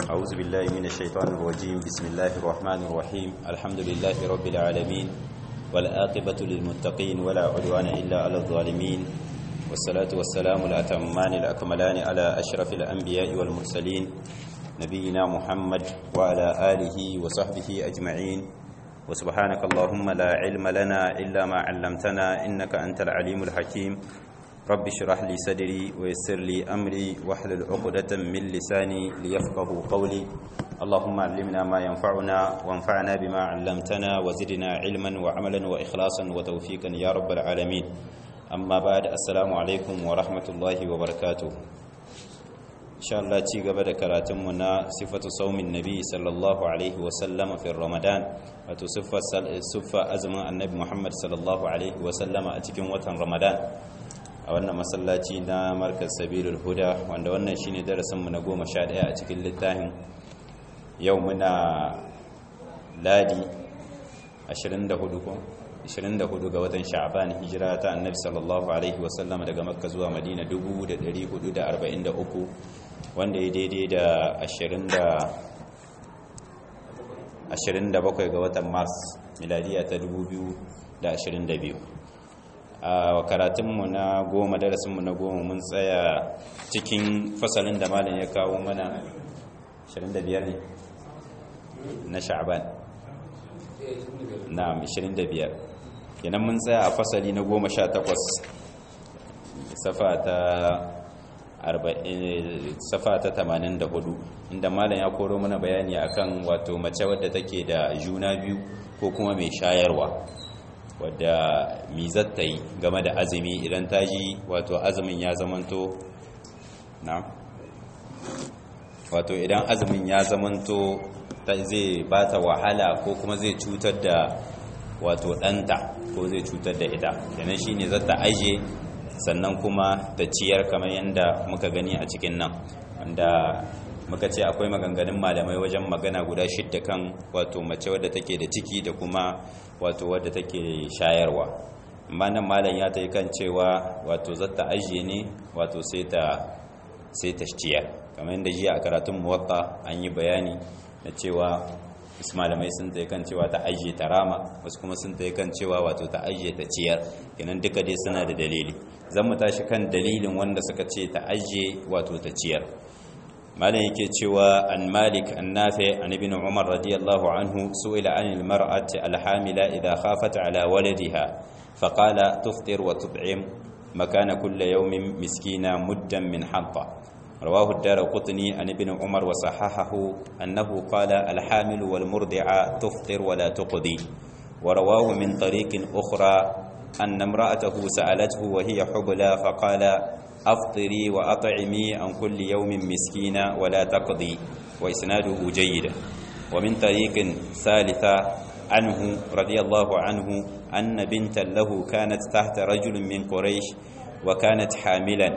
أعوذ بالله من الشيطان الرجيم بسم الله الرحمن الرحيم الحمد لله رب العالمين والآقبة للمتقين ولا عدوان إلا على الظالمين والصلاة والسلام الأتمان الأكملان على أشرف الأنبياء والمرسلين نبينا محمد وعلى آله وصحبه أجمعين وسبحانك اللهم لا علم لنا إلا ما علمتنا إنك أنت العليم الحكيم رب اشرح لي صدري ويسر لي أمري واحلل عقدة من لساني ليفقه قولي اللهم علمنا ما ينفعنا وانفعنا بما علمتنا وزدنا علما وعملا وإخلاصا وتوفيقا يا رب العالمين أما بعد السلام عليكم ورحمة الله وبركاته إن شاء الله تيغا بدا كراتمنا صفة صوم النبي صلى الله عليه وسلم في رمضان وتصفة صفة أزمة النبي محمد صلى الله عليه وسلم أتكم وطن رمضان a wannan masallaci na markaz sabilul huda wanda wannan shine darasinmu na goma sha ɗaya a cikin littafin yau muna ladi 24 ko 24 ga watan sha'ban hijira ta annabi sallallahu alaihi wasallam daga makka zuwa madina 1443 wanda ya daidai da 27 ga watan mars miladiya ta 2022 a karatunmu na goma darasinmu na goma mun tsaya cikin fasalin da malam ya kawo mana 25 ne na sha'ban na 25 kenan mun tsaya a fasali na goma sha takwas safa ta safa ta 84 inda malam ya koro mana bayani akan wato mace wadda take da juna biyu ko kuma mai shayarwa wadda mizar ta yi game da azumi idan ta ji wato azumin ya zamanto na wato idan azumin ya zamanto ta zai ba ta wahala ko kuma zai cutar da wato ɗanta ko zai cutar da ita kenan shine za ta aje sannan kuma ta ciyar kamar yadda muka gani a cikin nan wanda muka ce akwai maganganun malamai wajen magana guda shidda kan wato mace wadda take da ciki da kuma wato wadda take shayarwa amma nan malam ya ta yi kan cewa wato zata ajiye ne wato sai ta sai ta ciyar kamar yadda jiya a karatun muwatta an yi bayani na cewa wasu malamai sun ta yi kan cewa ta ajiye ta rama wasu kuma sun ta yi kan cewa wato ta ajiye ta ciyar kenan duka dai suna da dalili zan mu tashi kan dalilin wanda suka ce ta ajiye wato ta ciyar malam yake cewa an malik an nafi an ibn umar radiyallahu anhu su'ila an almar'ati alhamila idha khafat ala waladiha faqala tufṭir wa tut'im makana kulli yawmin miskina muddan min hatta رواه الدارقطني عن ابن عمر وصححه أنه قال الحامل والمرضع تفطر ولا تقضي ورواه من طريق أخرى أن امرأته سألته وهي حبلى فقال أفطري وأطعمي عن كل يوم مسكينا ولا تقضي وإسناده جيد ومن طريق ثالثة عنه رضي الله عنه أن بنتا له كانت تحت رجل من قريش وكانت حاملا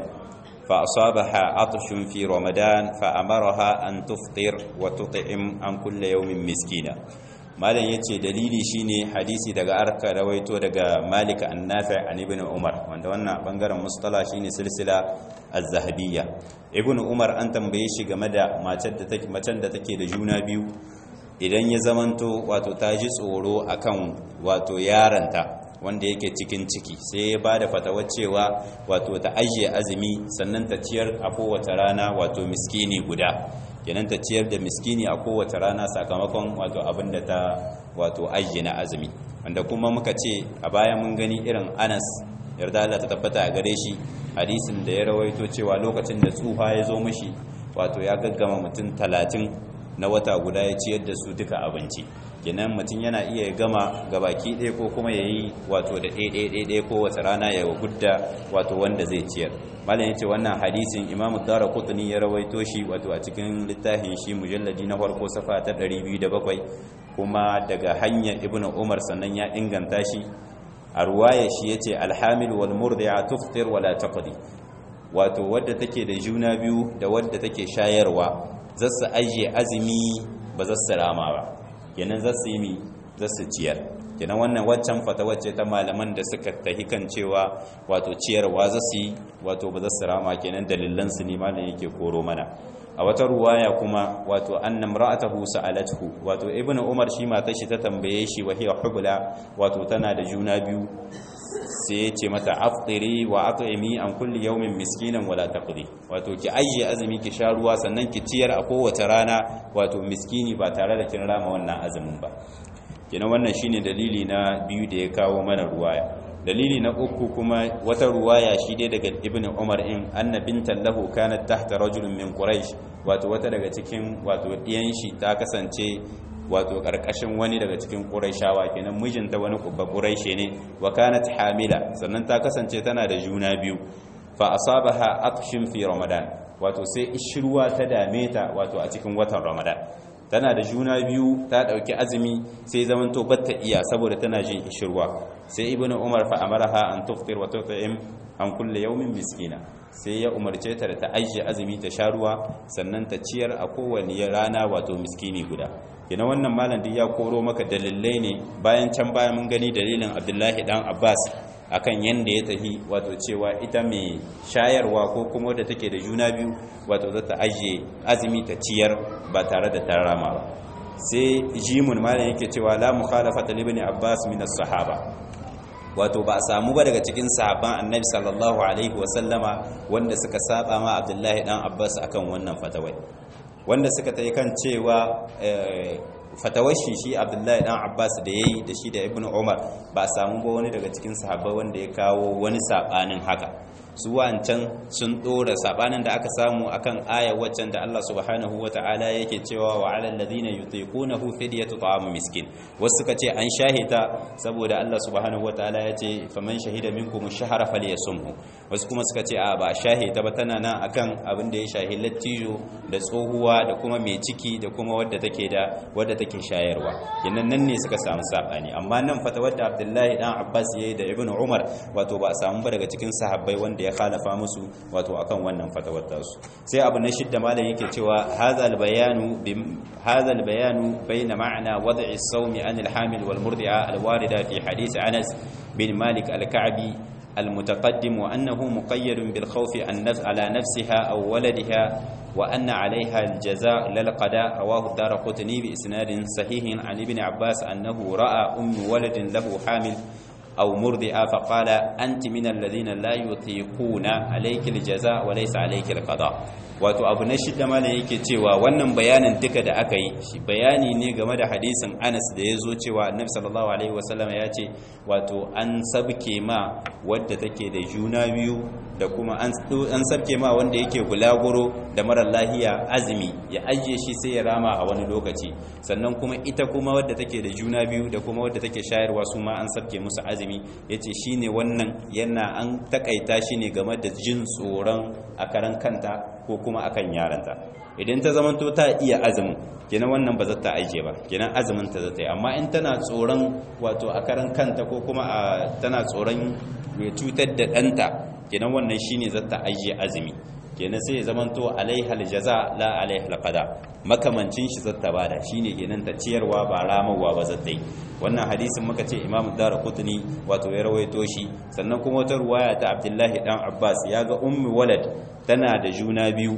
فأصابها عطش في رمضان فأمرها أن تفطر وتطعم عن كل يوم مسكينا malam ya ce dalili shine hadisi daga arka rawaito daga malik annafi an ibn umar wanda wannan bangaren mustala shine silsila az-zahabiyya ibn umar an tambaye shi game da macen da take macen da take da juna biyu idan ya zamanto wato ta ji tsoro akan wato yaranta wanda yake cikin ciki sai ya bada fatawar cewa wato ta ajiye azumi sannan ta ciyar a kowace rana wato miskini guda kenan ta ciyar da miskini a kowace rana sakamakon wato abin da ta wato ajiye na azumi wanda kuma muka ce a baya mun gani irin anas yarda Allah ta tabbata a gare shi hadisin da ya rawaito cewa lokacin da tsufa ya zo mishi wato ya gaggama mutum talatin na wata guda ya ciyar da su duka abinci kenan mutum yana iya gama gabaki ɗaya ko kuma ya yi wato da ɗaya ko wata rana ya gudda wato wanda zai ciyar malam ya ce wannan hadisin imamu dara kutuni ya rawaito shi wato a cikin littafin shi mujalladi na farko safa ta 207 kuma daga hanyar ibnu umar sannan ya inganta shi a ruwaya shi ya ce alhamil wal murdi'a tuftir wala taqdi wato wadda take da juna biyu da wadda take shayarwa zasu ajiye azumi ba zasu rama ba kenan zasu yi mi zasu ciyar kenan wannan waccan fata wacce ta malaman da suka tahi kan cewa wato ciyarwa za su yi wato ba za su rama kenan dalilan su ne malam yake koro mana a wata ruwaya kuma wato annam ra'atahu sa'alathu wato ibnu umar shi matar shi ta tambaye shi wa hiya hubla wato tana da juna biyu sai ya ce mata aftiri wa at'imi an kulli yawmin miskinan wala taqdi wato ki ayye azumi ki sha ruwa sannan ki ciyar a kowace rana wato miskini ba tare da kin rama wannan azumin ba kina wannan shine dalili na biyu da ya kawo mana ruwaya dalili na uku kuma wata ruwaya shi dai daga ibn umar in anna bintan lahu kanat tahta rajulun min quraish wato wata daga cikin wato diyan shi ta kasance wato karkashin wani daga cikin quraishawa kenan mijinta wani kubba quraishe ne wa kanat hamila sannan ta kasance tana da juna biyu fa asabaha atshin fi ramadan wato sai ishruwa ta dame ta wato a cikin watan ramadan tana da juna biyu ta dauki azumi sai zamanto batta iya saboda tana jin ishirwa sai ibnu umar fa amaraha an tuftir wa tut'im an kulli yawmin miskina sai ya umarce ta da ta ajiye azumi ta sha ruwa sannan ta ciyar a kowane rana wato miskini guda kina wannan malam duk ya koro maka dalilai ne bayan can bayan mun gani dalilin abdullahi dan abbas akan yanda ya tafi wato cewa ita mai shayarwa ko kuma wadda take da juna biyu wato za ta ajiye azumi ta ciyar ba tare da ta rama ba sai jimun malam yake cewa la mukhalafata li ibn abbas min as-sahaba wato ba a samu ba daga cikin sahabban annabi sallallahu alaihi wa sallama wanda suka saba ma abdullahi dan abbas akan wannan fatawai wanda suka tayi kan cewa fatawar shi shi abdullahi dan abbas da ya yi da shi da ibn umar ba samu ba wani daga cikin sahabbai wanda ya kawo wani sabanin haka su wancan sun dora sabanin da aka samu akan aya waccan da Allah subhanahu wataala yake cewa wa alal ladina yutiqunahu fidyatu ta'am miskin wasu suka ce an shahita saboda Allah subhanahu wataala ya ce faman shahida minkum ash-shahra falyasumhu wasu kuma suka ce a ba shahita ba tana nan akan abin da ya shahi lattijo da tsohuwa da kuma mai ciki da kuma wadda take da wadda take shayarwa yannan nan ne suka samu sabani amma nan fatawar da Abdullahi dan Abbas yayi da Ibn Umar wato ba a samu ba daga cikin sahabbai wanda ya khalafa musu wato akan wannan fatawar tasu sai abu na shidda malam yake cewa hadha albayanu hadha albayanu bayna ma'na wad'i as-sawmi an al-hamil wal murdi'a al-warida fi hadith Anas bin Malik al-Ka'bi المتقدم وأنه مقيد بالخوف على نفسها أو ولدها وأن عليها الجزاء للقضاء رواه الدار قطني بإسناد صحيح عن ابن عباس أنه رأى أم ولد له حامل أو مرضئة فقال أنت من الذين لا يطيقون عليك الجزاء وليس عليك القضاء wato abu na shida malam yake cewa wannan bayanin duka da aka yi shi bayani ne game da hadisin Anas da ya zo cewa Annabi sallallahu alaihi wasallam ya ce wato an sabke ma wadda take da juna biyu da kuma an sabke ma wanda yake bulaguro da mara lahiya azumi ya ajiye shi sai ya rama a wani lokaci sannan kuma ita kuma wadda take da juna biyu da kuma wadda take shayarwa su ma an sabke musu azumi yace shine wannan yana an takaita shi ne game da jin tsoron a karan kanta ko kuma akan yaranta idan ta zamanto ta iya azumin kenan wannan ba za ta aije ba kenan azumin ta za ta yi amma in tana tsoron wato a karan kanta ko kuma tana tsoron cutar da ɗanta kenan wannan shine za ta aije azumi kenan sai ya zamanto alaihal jaza la alaihal qada makamancin shi zata bada shine kenan ta ciyarwa ba ramawa ba zata yi wannan hadisin muka ce Imam Darqutni wato ya rawaito shi sannan kuma wata ruwaya ta Abdullahi dan Abbas ya ga ummi walad tana da juna biyu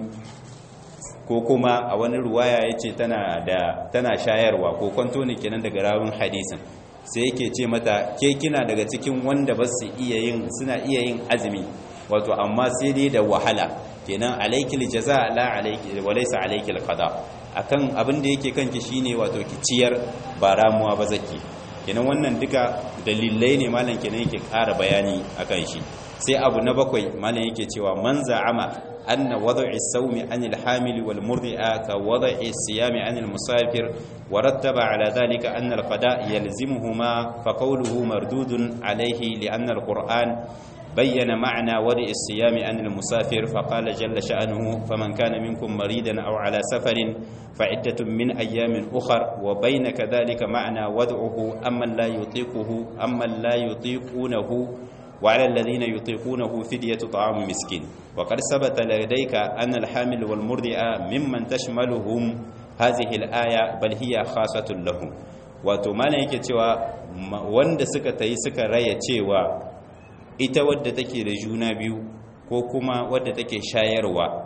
ko kuma a wani ruwaya yace tana da tana shayarwa ko kwanto ne kenan daga rawun hadisin sai yake ce mata ke kina daga cikin wanda ba su iya yin suna iya yin azumi wato amma sai dai da wahala kenan alaikil jaza la alaiki walaysa alaikil qada akan abin da yake kanki shine wato ki ciyar ba ramuwa ba zaki kenan wannan duka dalilai ne malam kenan yake ƙara bayani akan shi sai abu na bakwai malam yake cewa man za'ama anna wad'i as-sawmi 'an al-hamil wal murdi'a ka wad'i as-siyami 'an al-musafir wa rattaba 'ala dhalika anna al-qada' yalzimuhuma fa qawluhu mardudun 'alayhi li'anna al-qur'an بين معنى ودء الصيام عن المسافر فقال جل شأنه فمن كان منكم مريدا أو على سفر فعدة من أيام أخر وبين كذلك معنى ودعه أما لا يطيقه أما لا يطيقونه وعلى الذين يطيقونه فدية طعام مسكين وقد ثبت لديك أن الحامل والمرضع ممن تشملهم هذه الآية بل هي خاصة لهم wato malam yake cewa wanda suka tayi suka raya cewa ita wadda take da juna biyu ko kuma wadda take shayarwa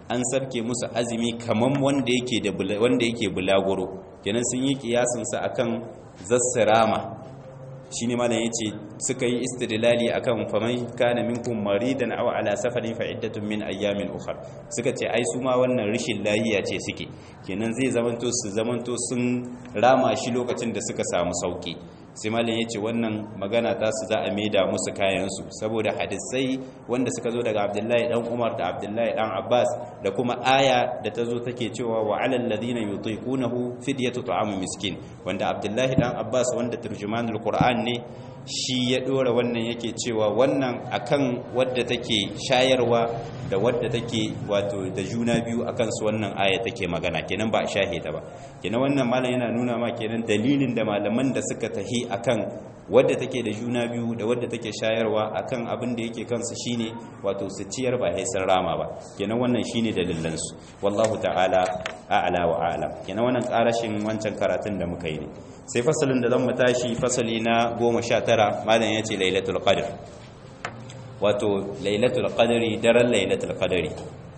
an sabke musu azumi kaman wanda yake da wanda yake bulaguro kenan sun yi kiyasin sa akan zassirama shine malam yace suka yi istidlali akan faman kana minkum maridan aw ala safarin fa iddatun min ayyamin ukhra suka ce ai su ma wannan rishin lahiya ce suke kenan zai zamanto su zamanto sun rama shi lokacin da suka samu sauki sai malam yace wannan magana ta su za a maida musu kayan su saboda hadisai wanda suka zo daga Abdullahi dan Umar da Abdullahi dan Abbas da kuma aya da ta zo take cewa wa alal ladina yutiqunahu fidyatu ta'am miskin wanda Abdullahi dan Abbas wanda turjumanul Qur'an ne shi ya dora wannan yake cewa wannan akan wadda take shayarwa da wadda take wato da juna biyu akan su wannan aya take magana kenan ba a shahe ta ba kenan wannan malam yana nuna ma kenan dalilin da malaman da suka tahi akan wadda take da juna biyu da wadda take shayarwa akan abin da yake kansu shine wato su ciyar ba sai sun rama ba kenan wannan shine dalilan su wallahu ta'ala a'la wa a'lam kenan wannan karashin wancan karatun da muka yi ne sai fasalin da zan mu tashi fasali na 19 malam yace lailatul qadr wato lailatul qadri daren lailatul qadri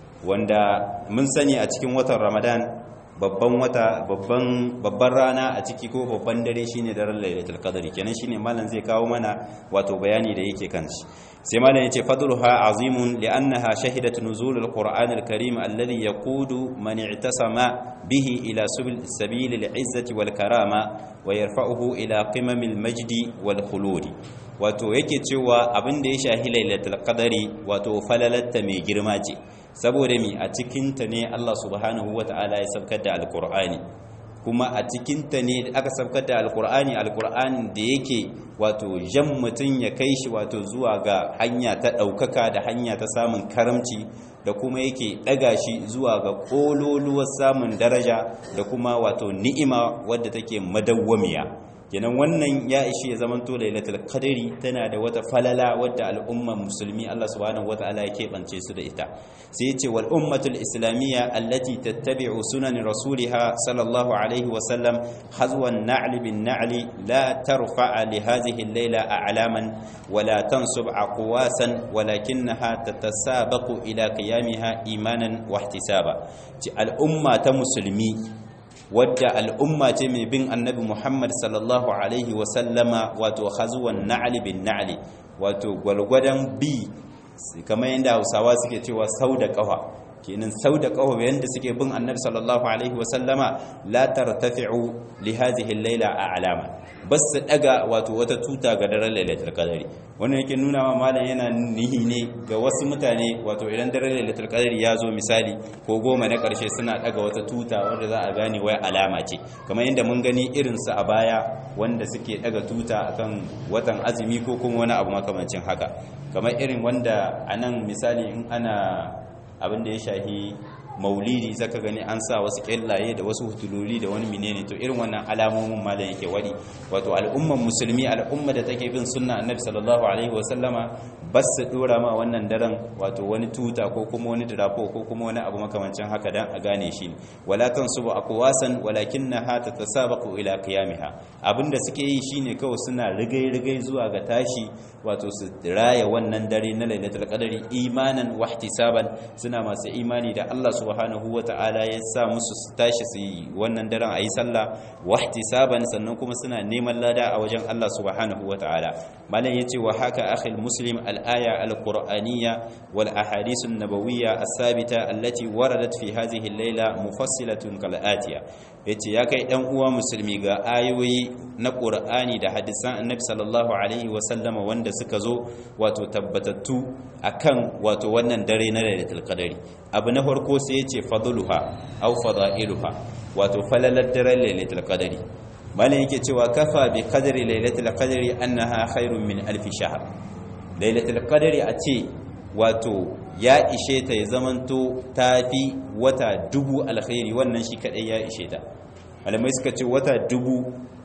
wanda mun sani a cikin watan ramadan babban wata babban babban rana a ciki ko babban dare shine daren lailatul qadri kenan shine malam zai kawo mana wato bayani da yake kan shi sai malam yace fadluha azimun li'annaha shahidat nuzulul qur'anil karim alladhi yaqudu man i'tasama bihi ila sabil al'izzati wal karama wa yarfa'uhu ila qimamil majdi wal khuludi wato yake cewa abin da ya shahi lailatul qadari wato falalatta mai girma ce saboda mi a cikinta ne Allah subhanahu wata'ala ya sabkar da alkur'ani kuma a cikinta ne aka sabkar da alkur'ani alkur'ani da yake wato jan mutum ya kai shi wato zuwa ga hanya ta ɗaukaka da hanya ta samun karamci da kuma yake ɗaga shi zuwa ga ƙololuwar samun daraja da kuma wato ni'ima wadda take madawwamiya kenan wannan ya ishi ya zamanto lailatul qadri tana da wata falala wadda al'umman musulmi Allah subhanahu wataala ya keɓance su da ita sai ya ce wal ummatul islamiyya allati tattabi'u sunan rasuliha sallallahu alaihi wa sallam hazwan na'li bin na'li la tarfa'a li hadhihi al-layla a'laman wa la tansub aqwasan walakinnaha tatasabaqu ila qiyamiha imanan wa ihtisaba al'umma ta musulmi wadda al'umma ce mai bin annabi Muhammad sallallahu Alaihi wasallama wato hazuwan na'ali bin na'ali wato gwalgwadon bi kamar yadda hausawa suke cewa sau da ƙafa kenan sau da ƙafa yadda suke bin annabi sallallahu Alaihi wasallama la tartafi'u li hadhihi al-laila a alama bas su daga wato wata tuta ga daren lailatul qadari wannan yake nuna ma malam yana nihi ne ga wasu mutane wato idan daren lailatul qadari ya zo misali ko goma na karshe suna daga wata tuta wanda za a gane wai alama ce kamar yadda mun gani irin su a baya wanda suke daga tuta akan watan azumi ko kuma wani abu makamancin haka kamar irin wanda anan misali in ana abin da ya shahi maulidi zaka gani an sa wasu kyallaye da wasu hutuloli da wani menene to irin wannan alamomin malam yake wadi wato al'umman musulmi al'umma da take bin sunna annabi sallallahu alaihi wasallama bas su dora ma wannan daren wato wani tuta ko kuma wani drafo ko kuma wani abu makamancin haka dan a gane shi wala tansubu aqwasan walakinnaha tatasabaqu ila qiyamiha abinda suke yi shine kawai suna rigai rigai zuwa ga tashi wato su raya wannan dare na lailatul qadari imanan wa ihtisaban suna masu imani da Allah subhanahu wata'ala ya sa musu su tashi su yi wannan daren ayi sallah wa ihtisaban sannan kuma suna neman lada a wajen Allah subhanahu wata'ala malam yace wa haka akhil muslim al-aya al-qur'aniyya wal ahadith an-nabawiyya as-sabita allati waradat fi hadhihi al-layla mufassilatun kal atiya yace ya kai dan uwa musulmi ga ayoyi na qur'ani da hadisan annabi sallallahu alaihi wa sallama wanda suka zo wato tabbatattu akan wato wannan dare na lailatul qadari abu na farko sai yace fadluha aw fadailuha wato falalar daren lailatul qadari malam yake cewa kafa bi qadri lailatul qadri annaha khairun min alf shahr lailatul qadri a ce wato ya ishe ta ya zamanto tafi wata dubu alkhairi wannan shi kadai ya ishe ta malamai suka ce wata dubu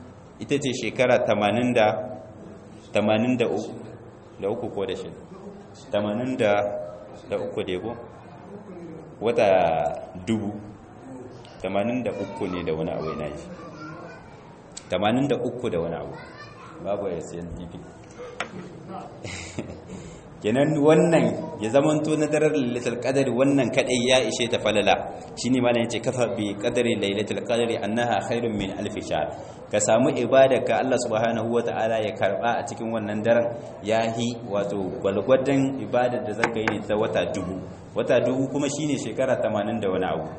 ita ce shekara 80 da 83 da uku ko da shi 80 da da uku da ko wata dubu 83 ne da wani abu yana yi 83 da wani abu babu ya siyan tv kenan wannan ya zamanto na daren lailatul qadri wannan kadai ya ishe ta falala shine malam yace kafa bi qadri lailatul qadri annaha khairun min alf shahr ka samu ibada ka Allah subhanahu wataala ya karba a cikin wannan daren yahi wato gwalgwadon ibadar da zaka yi ta wata dubu wata dubu kuma shine shekara 80 da wani abu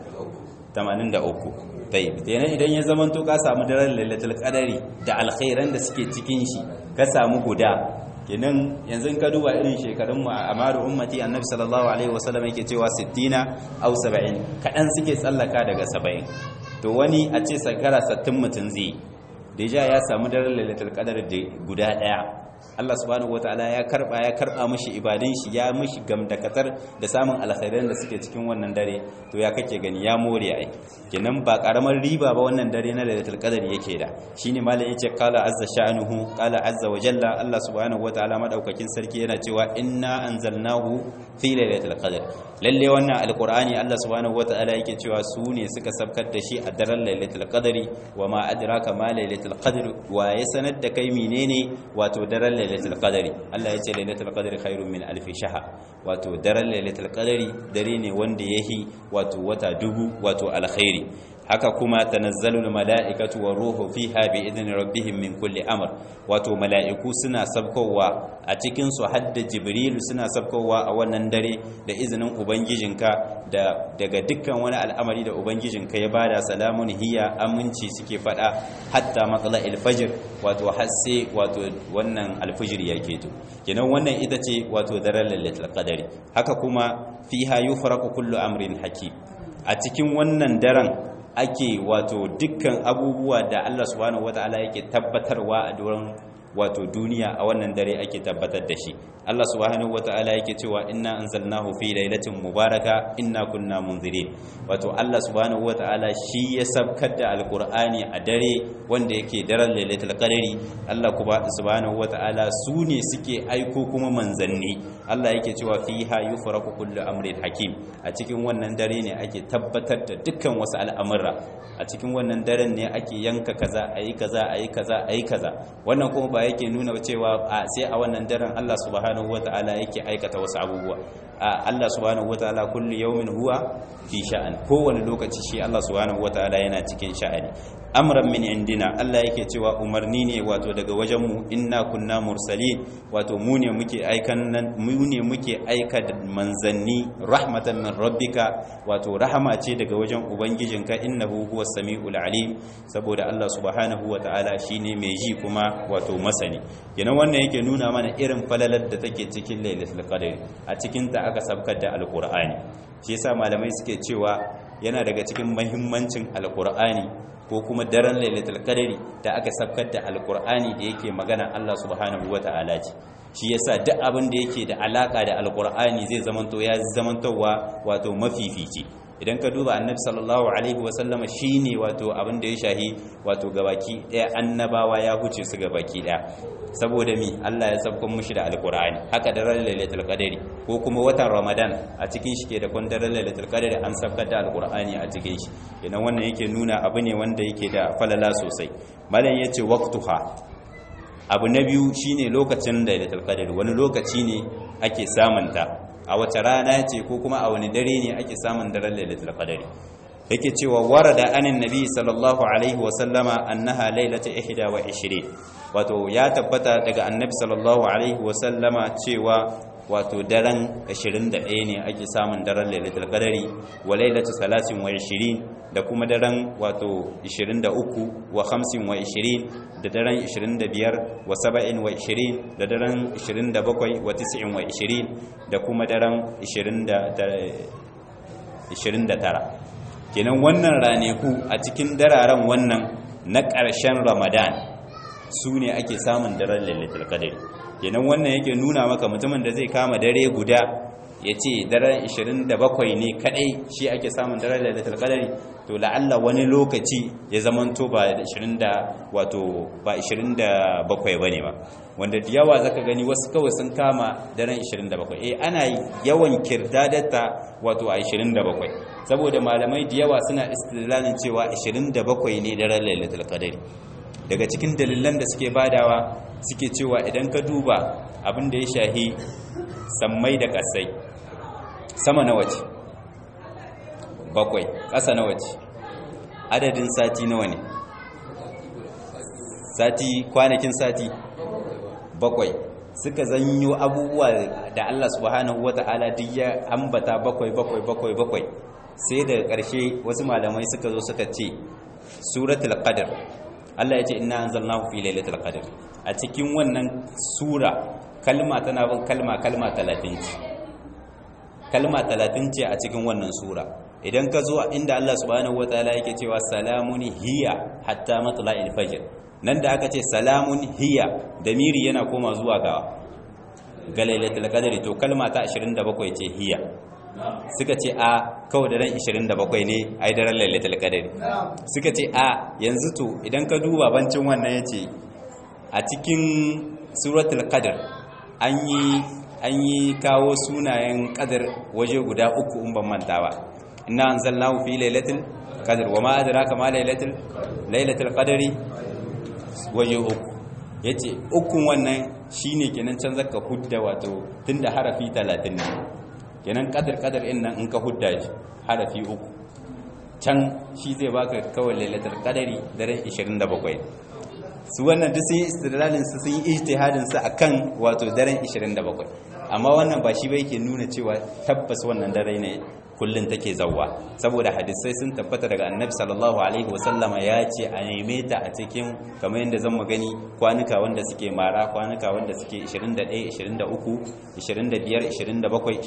83 tayyib kenan idan ya zamanto ka samu daren lailatul qadri da alkhairan da suke cikin shi ka samu guda kenan yanzu ka duba irin shekarun mu a amaru ummati annabi sallallahu alaihi wasallam yake cewa 60 aw 70 kadan suke tsallaka daga 70 to wani a ce sakara 60 mutun zai deja ya samu daren lailatul qadr da guda daya Allah subhanahu wataala ya karba ya karba mishi ibadun shi ya mishi gamdakatar da samun alkhairan da suke cikin wannan dare to ya kake gani ya more ai kenan ba karamar riba ba wannan dare na lailatul qadr yake da shine malai yace qala azza sha'nuhu qala azza wa jalla Allah subhanahu wataala madaukakin sarki yana cewa inna anzalnahu fi lailatul qadr lalle wannan alqur'ani Allah subhanahu wataala yake cewa su ne suka sabkar da shi a daren lailatul qadri wa ma adraka ma lailatul qadr wa ya sanar da kai menene wato daren lailatul qadri Allah ya ce lailatul qadri khairun min alf shahr wato daren lailatul qadri dare ne wanda yahi wato wata dubu wato alkhairi haka kuma tanazzalul mala'ikatu wa ruhu fiha bi idni rabbihim min kulli amr wato mala'iku suna sabkowa a cikin su hadda jibril suna sabkowa a wannan dare da izinin ubangijinka da daga dukkan wani al'amari da ubangijinka ya bada salamun hiya aminci suke fada hatta matla'il fajr wato hasse wato wannan alfajr yake to kenan wannan ita ce wato daren lailatul qadari haka kuma fiha yufraqu kullu amrin hakim a cikin wannan daren ake wato dukkan abubuwa da Allah subhanahu wataala yake tabbatarwa a duran wato duniya a wannan dare ake tabbatar da shi Allah subhanahu wataala yake cewa inna anzalnahu fi lailatin mubaraka inna kunna munzirin wato Allah subhanahu wataala shi ya sabkar da alqur'ani a dare wanda yake daren lailatul qadari Allah kuma subhanahu wataala su ne suke aiko kuma manzanni Allah yake cewa fiha yufraku kullu amrin hakim a cikin wannan dare ne ake tabbatar da dukkan wasu al'amura a cikin wannan daren ne ake yanka kaza ayi kaza ayi kaza ayi kaza wannan kuma ba yake nuna cewa sai a wannan daren Allah subhanahu wataala yake aikata wasu abubuwa Allah subhanahu wataala kullu yawmin huwa fi sha'an kowane lokaci shi Allah subhanahu wataala yana cikin sha'ani amran min indina Allah yake cewa umarni ne wato daga wajen mu inna kunna mursalin wato mu ne muke aikan nan mu ne muke aika da manzanni rahmatan min rabbika wato rahama ce daga wajen ubangijinka innahu huwas samiul alim saboda Allah subhanahu wataala shine mai ji kuma wato masani kenan wannan yake nuna mana irin falalar da take cikin lailatul qadr a cikin ta aka sabkar da alqur'ani shi yasa malamai suke cewa yana daga cikin muhimmancin alqur'ani ko kuma daren lailatul qadri da aka sabkar da alqur'ani da yake magana Allah subhanahu wata'ala ce shi yasa duk abin da yake da alaka da alqur'ani zai zamanto ya zamantowa wato mafifici idan ka duba annabi sallallahu alaihi wasallama shine wato abin da ya shahi wato gabaki daya annabawa ya huce su gabaki daya saboda mi Allah ya sabkon mushi da alqur'ani haka da ran lailatul qadri ko kuma watan ramadan a cikin shi ke da kun daren lailatul qadri an sabkar da alqur'ani a cikin shi idan wannan yake nuna abu ne wanda yake da falala sosai malam yace waqtuha abu na biyu shine lokacin lailatul qadri wani lokaci ne ake samunta a wace rana ce ko kuma a wani dare ne ake samun daren lailatul qadari yake cewa warada anin nabi sallallahu alaihi wa sallama annaha lailatu 21 wato ya tabbata daga annabi sallallahu alaihi wa sallama cewa wato daren 21 ne ake samun daren lailatul qadari wa lailatu 23 da kuma daren wato 23 wa 25 da daren 25 wa 27 da daren 27 wa 29 da kuma daren 29 kenan wannan raneku a cikin dararen wannan na ƙarshen ramadan su ne ake samun daren lailatul qadr kenan wannan yake nuna maka mutumin da zai kama dare guda ya ce daren 27 ne kadai shi ake samun daren lailatul qadr to la'alla wani lokaci ya zamanto ba 20 da wato ba 27 bane ba wanda da yawa zaka gani wasu kawai sun kama daren 27 eh ana yawan kirdadata wato a 27 saboda malamai da yawa suna istidlalin cewa 27 ne daren lailatul qadr daga cikin dalilan da suke badawa suke cewa idan ka duba abin da ya shahi sammai da kasai sama na wace bakwai ƙasa na wace adadin sati nawa ne sati kwanakin sati bakwai suka zanyo abubuwa da Allah subhanahu wata'ala duk ya ambata bakwai bakwai bakwai bakwai sai daga ƙarshe wasu malamai suka zo suka ce suratul qadr Allah ya ce inna anzalnahu fi lailatul qadr a cikin wannan sura kalma tana bin kalma kalma 30 ce kalma 30 ce a cikin wannan sura idan ka zo inda Allah subhanahu wataala yake cewa salamun hiya hatta matla'il fajr nan da aka ce salamun hiya damiri yana koma zuwa ga ga lailatul qadr to kalma ta 27 ce hiya suka ce a kawai daren 27 ne ai daren lailatul qadr suka ce a yanzu to idan ka duba bancin wannan yace a cikin suratul qadr an yi an yi kawo sunayen qadr waje guda uku in ban manta ba inna anzalnahu fi lailatul qadr wama adraka ma lailatul lailatul qadri waje uku yace ukun wannan shine kenan can zaka hudda wato tunda harafi 30 ne kenan kadar kadar in nan in ka hudda shi harafi uku can shi zai baka kawai lailatul qadari daren 27 su wannan duk sun yi istidlalin su sun yi ijtihadin su akan wato daren 27 amma wannan ba shi ba yake nuna cewa tabbas wannan dare ne kullun take zawwa saboda hadisai sun tabbata daga annabi sallallahu alaihi wasallama ya ce a neme ta a cikin kamar yadda zan gani kwanuka wanda suke mara kwanuka wanda suke 21 23 25 27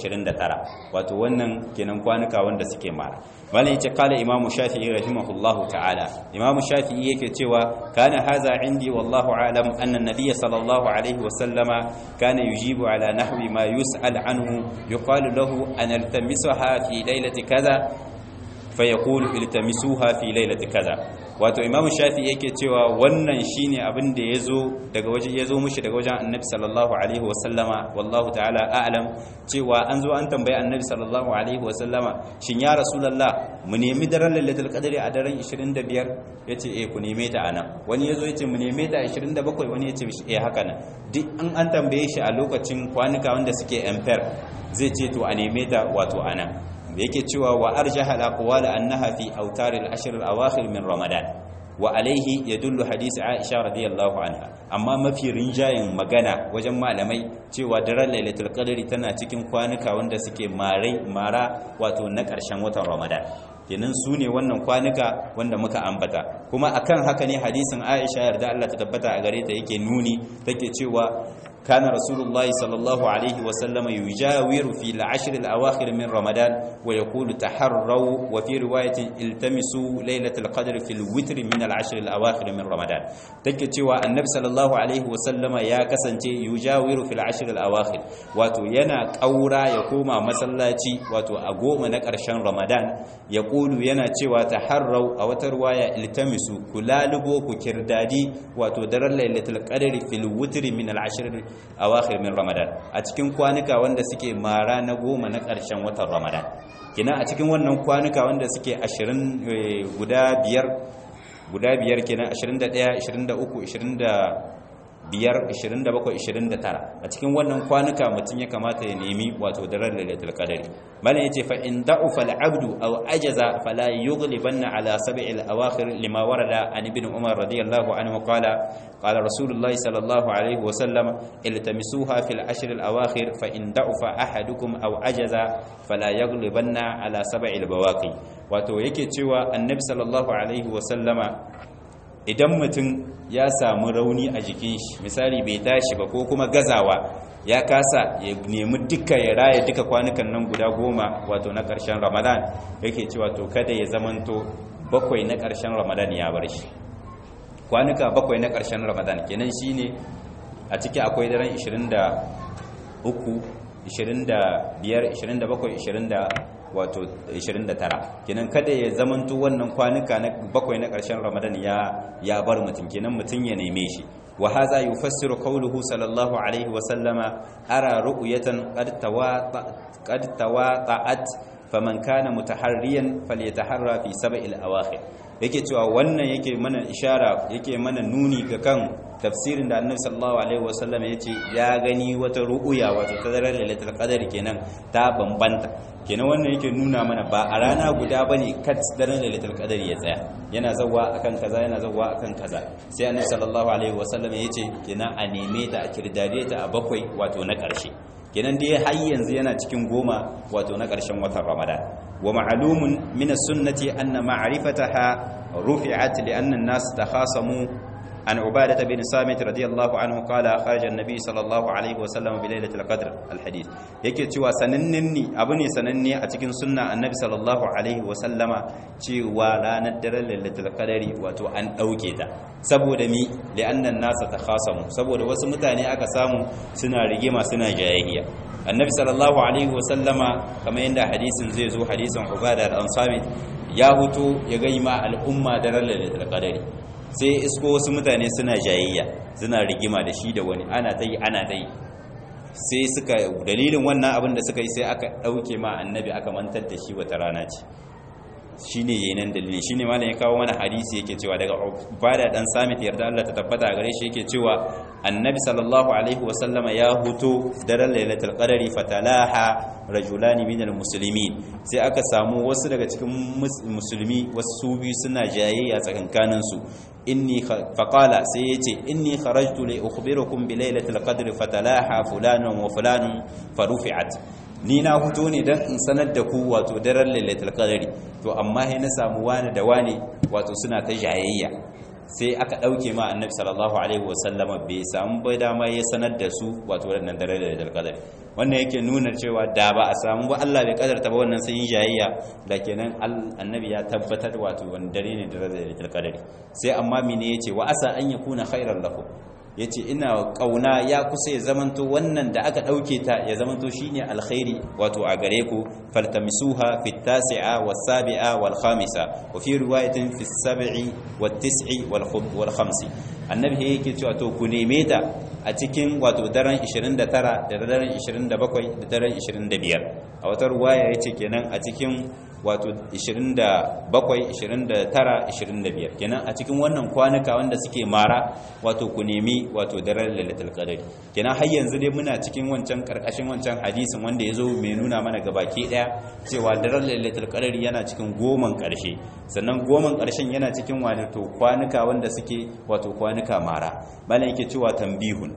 29 wato wannan kenan kwanuka wanda suke mara malai yace kala imamu shafi'i rahimahullahu ta'ala imamu shafi'i yake cewa kana haza indi wallahu alam anna an-nabiy sallallahu alaihi wasallama kana yujibu ala nahwi ma yus'al anhu yuqalu lahu an altamisaha fi lailati kaza fayaqulu iltamisuha fi lailati kaza wato imamu shafi yake cewa wannan shine abin da yazo daga waje yazo mushi daga wajen annabi sallallahu alaihi wasallama wallahu ta'ala a'lam cewa an zo an tambaye annabi sallallahu alaihi wasallama shin ya rasulullah mu nemi daren lailatul qadri a daren 25 yace eh ku neme ta anan wani yazo yace mu neme ta 27 wani yace eh haka nan duk an an tambaye shi a lokacin kwanuka wanda suke ampere zai ce to a neme ta wato anan da yake cewa wa arjaha al-aqwal annaha fi awtar al-ashr al-awakhir min ramadan wa alayhi yadullu hadith aisha radiyallahu anha amma mafi rinjayen magana wajen malamai cewa daren lailatul qadri tana cikin kwanuka wanda suke marai mara wato na ƙarshen watan ramadan kenan su ne wannan kwanuka wanda muka ambata kuma akan haka ne hadisin aisha yarda Allah ta tabbata a gare ta yake nuni take cewa كان رسول الله صلى الله عليه وسلم يجاور في العشر الأواخر من رمضان ويقول تحروا وفي رواية التمسوا ليلة القدر في الوتر من العشر الأواخر من رمضان تكتوى النبي صلى الله عليه وسلم يا كسنتي يجاور في العشر الأواخر واتو ينا كورا يقوم مسلاتي واتو أقوم نكرشان رمضان يقول ينا تيوى تحروا أو ترواية التمسوا كلالبو كردادي واتو در ليلة القدر في الوتر من العشر awakhir min ramadan a cikin kwanuka wanda suke mara na goma na ƙarshen watan ramadan kina a cikin wannan kwanuka wanda suke 20 guda biyar guda biyar kenan 21 23 biyar 27 29 a cikin wannan kwanuka mutum ya kamata ya nemi wato daren lailatul qadari malan yace fa in da'ufa al-abdu aw ajaza fala yughlibanna ala sab'il awakhir lima warada an ibn umar radiyallahu anhu qala qala rasulullahi sallallahu alayhi wa sallam iltamisuha fil ashr al-awakhir fa in da'ufa ahadukum aw ajaza fala yughlibanna ala sab'il bawaqi wato yake cewa annabi sallallahu alaihi wa sallama idan mutum ya samu rauni a jikin shi misali bai tashi ba ko kuma gazawa ya kasa ya nemi duka ya raya duka kwanukan nan guda goma wato na ƙarshen ramadan yake cewa to kada ya zamanto bakwai na ƙarshen ramadan ya bar shi kwanuka bakwai na ƙarshen ramadan kenan shine a ciki akwai daren 23 25 27 20 wato 29 kenan kada ya zamanto wannan kwanuka na bakwai na ƙarshen ramadan ya ya bar mutum kenan mutum ya neme shi wa hadha yufassiru qawluhu sallallahu alaihi wa sallama ara ru'yatan qad tawata qad tawata'at faman kana mutaharriyan falyataharra fi sab'il awakhir yake cewa wannan yake mana ishara yake mana nuni ga kan tafsirin da annabi sallallahu alaihi wasallam yace ya gani wata ru'uya wato tazarar lailatul qadr kenan ta bambanta kenan wannan yake nuna mana ba a rana guda bane kat daren lailatul qadr ya tsaya yana zawwa akan kaza yana zawwa akan kaza sai annabi sallallahu alaihi wasallam yace kenan a neme ta a kirdade ta a bakwai wato na karshe kenan dai har yanzu yana cikin goma wato na ƙarshen watan ramadan wa ma'lumun min as-sunnati anna ma'rifataha rufi'at li anna an-nas takhasamu عن عبادة بن صامت رضي الله عنه قال خرج النبي صلى الله عليه وسلم بليلة القدر الحديث yake cewa sanannin ni abu ne sananne a cikin sunna annabi sallallahu alaihi wasallama cewa ranar daren lailatul qadari wato an dauke ta saboda mi li'annan nasa takhasamu saboda wasu mutane aka samu suna rigima suna jayayya annabi sallallahu alaihi wasallama kamar yadda hadisin zai zo hadisin ubada al-ansami ya huto ya ga ma al'umma daren lailatul qadari sai isko wasu mutane suna jayayya suna rigima da shi da wani ana ta yi ana ta yi sai suka dalilin wannan abin da suka yi sai aka ɗauke ma annabi aka mantar da shi wata rana ce shi ne yayin dalilin shi ne malam ya kawo mana hadisi yake cewa daga bada dan samit yarda Allah ta tabbata a gare shi yake cewa annabi sallallahu alaihi wasallama ya huto daren lailatul qadari fatalaha rajulani minal muslimin sai aka samu wasu daga cikin musulmi wasu biyu suna jayayya tsakankanin su inni faqala sai yace inni kharajtu li ukhbirukum bi lailatul qadri fatalaha fulanun wa fulanun farufi'at ni na fito ne dan in sanar da ku wato daren lailatul qadri to amma sai na samu wani da wani wato suna ta jayayya sai aka dauke ma annabi sallallahu alaihi wasallama bai samu bai dama ya sanar da su wato wannan daren lailatul qadri wannan yake nuna cewa da ba a samu ba Allah bai kadarta ba wannan sun yi jayayya da kenan annabi ya tabbatar wato wani dare ne da lailatul qadri sai amma mene yace wa asa an yakuna khairan lakum yace ina kauna ya kusa ya zamanto wannan da aka dauke ta ya zamanto shine alkhairi wato a gare ku faltamisuha fi tasi'a was sabi'a wal khamisa wa fi riwayatin fi sab'i wat tis'i wal wal khamsi annabi yake cewa to ku neme ta a cikin wato daren 29 da daren 27 da daren 25 a wata ruwaya yace kenan a cikin wato 27 29 25 kenan a cikin wannan kwanuka wanda suke mara wato ku nemi wato daren lailatul qadr kenan har yanzu dai muna cikin wancan karkashin wancan hadisin wanda yazo mai nuna mana gabaki daya cewa daren lailatul qadr yana cikin goman karshe sannan goman karshen yana cikin wato kwanuka wanda suke wato kwanuka mara malan yake cewa tambihun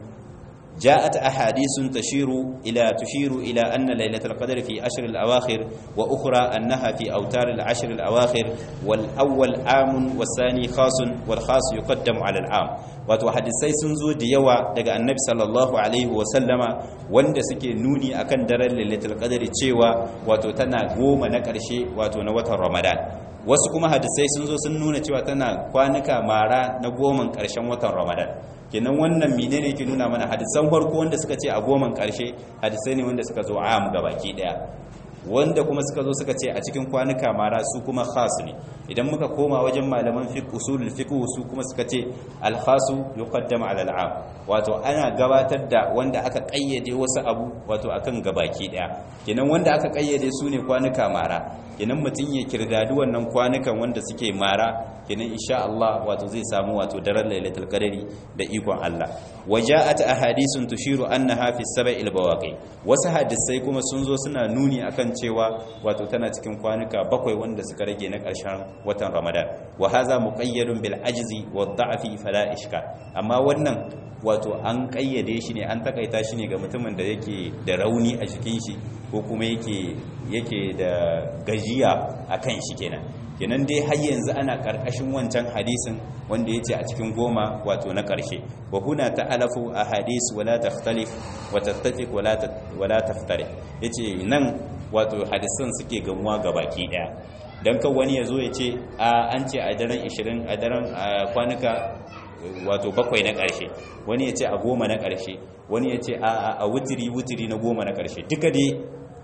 جاءت أحاديث تشير إلى تشير إلى أن ليلة القدر في أشهر الأواخر وأخرى أنها في أوتار العشر الأواخر والأول عام والثاني خاص والخاص يقدم على العام wato hadisai sun zo da yawa daga annabi sallallahu alaihi wasallama wanda suke nuni akan daren lailatul qadri cewa wato tana goma na ƙarshe wato na watan ramadan wasu kuma hadisai sun zo sun nuna cewa tana kwanuka mara na goman ƙarshen watan ramadan kenan wannan menene ke nuna mana hadisan farko wanda suka ce a goman ƙarshe hadisai ne wanda suka zo am baki daya wanda kuma suka zo suka ce a cikin kwanuka mara su kuma khas ne idan muka koma wajen malaman fiqh usulul fiqh su kuma suka ce al khasu yuqaddam ala al am wato ana gabatar da wanda aka kayyade wasu abu wato akan gabaki daya kenan wanda aka kayyade su ne kwanuka mara kenan mutun ya kirdadi wannan kwanukan wanda suke mara kenan insha Allah wato zai samu wato daren lailatul qadari da ikon Allah waja'at ahadithun tushiru annaha fi sab'il bawaqi wasu hadisai kuma sun zo suna nuni akan cewa wato tana cikin kwanuka bakwai wanda suka rage na ƙarshen watan Ramadan wa hadha muqayyadun bil ajzi wad da'fi fala ishka amma wannan wato an kayyade shi ne an takaita shi ne ga mutumin da yake da rauni a jikin shi ko kuma yake yake da gajiya akan shi kenan kenan dai har yanzu ana karkashin wancan hadisin wanda yace a cikin goma wato na karshe wa huna ta'alafu ahadith wala takhtalif wa tattafiq wala wala taftari yace nan wato hadisan suke gamuwa gabaki daya dan kan wani yazo yace a an ce a daren 20 a daren kwanuka wato bakwai na karshe wani yace a goma na karshe wani yace a a wutiri wutiri na goma na karshe duka dai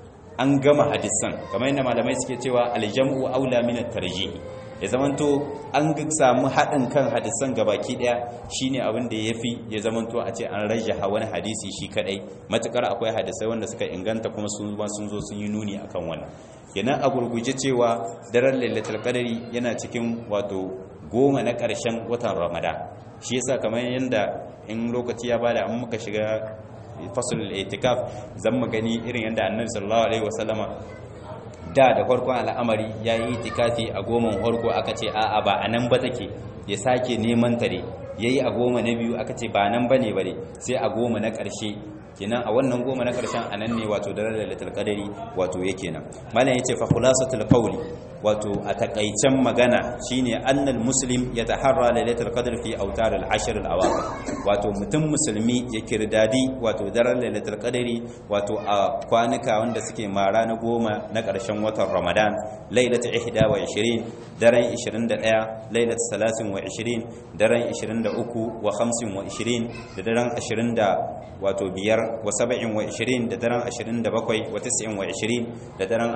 an gama hadisan kamar yadda malamai suke cewa aljam'u aula min at-tarjih ya zamanto an samu haɗin kan hadisan gabaki ɗaya shine abin da yafi ya zamanto a ce an rajaha wani hadisi shi kadai matukar akwai hadisai wanda suka inganta kuma sun sun zo sun yi nuni akan wannan kenan a gurguje cewa daren lailatul qadari yana cikin wato goma na ƙarshen watan ramadan shi yasa kamar yanda in lokaci ya bada an muka shiga fasul itikaf zan mu gani irin yanda annabi sallallahu alaihi wasallama da da farkon al'amari ya yi itikafi a goman farko aka ce a'a ba a nan ba take ya sake neman ta ne ya yi a goma na biyu aka ce ba nan ba ne ba ne sai a goma na ƙarshe kenan a wannan goma na ƙarshen a nan ne wato da lailatul qadari wato yake nan malam yace fa khulasatul qawli wato a takaicen magana shine annal muslim yataharra lailatul qadr fi awtar al ashr al awaqir wato mutum musulmi ya kirdadi wato daren lailatul qadri wato a kwanuka wanda suke mara na goma na ƙarshen watan ramadan lailatul 21 daren 21 lailatul 23 daren 23 wa 25 da daren 20 da wato biyar wa 27 da daren 27 wa 29 da daren